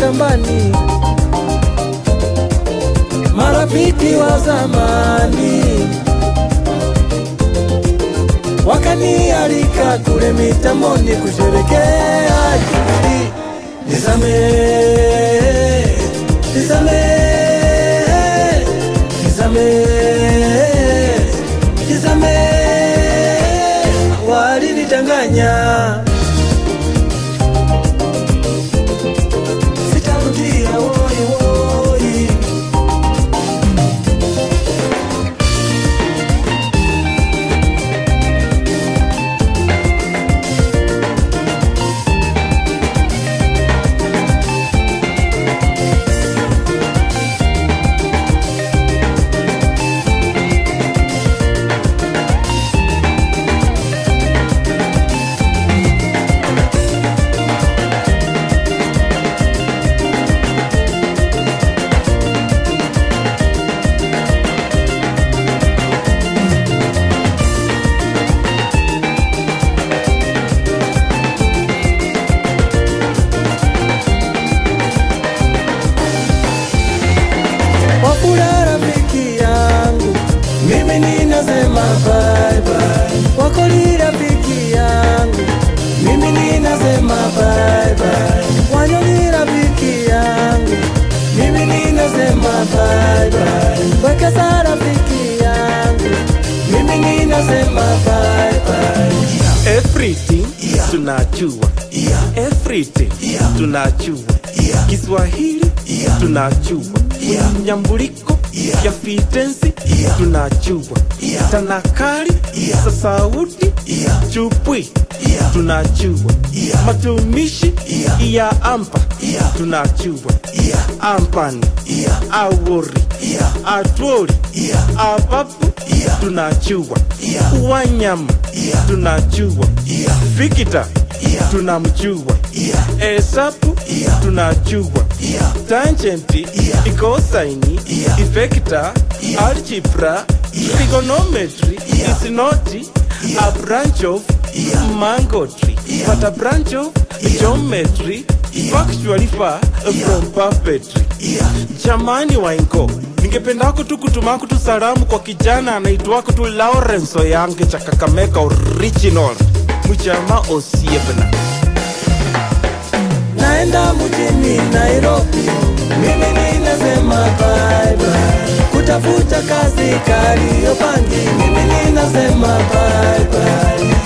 shambani, marafiki wa zamani wakanialika kule mitamboni kusherekea Jubilii. Nizame, nizame, nizame, nizame, walinidanganya, sitarudia woi woi. Wafula rafiki yangu, mimi ninasema bye bye. Wakoli rafiki yangu, mimi ninasema bye bye. Wanyoni rafiki yangu, mimi ninasema bye bye. Wekesa rafiki yangu, mimi ninasema bye bye. Everything tunajua, everything tunajua, Kiswahili tunajua, nyambuliko ya fitensi tunajua, tanakali za sauti chupwi tunajua, matumishi ya ampa tunajua, ampani awori atwori apapu tunajua, wanyama tunajua, fikita tunamjua, esapu tunajua, tangenti ikosaini ifekta algebra trigonometry is not a branch of mangotry but a branch of geometry factually far from puppetry jamani waingo ningependako tu kutumako tu salamu kwa kijana anaitwako tu Lawrence Oyange cha Kakamega original mchama osiebna naenda mjini Nairobi, mimi ninasema bye bye. Kutafuta kazi Kariobangi, mimi ninasema bye bye.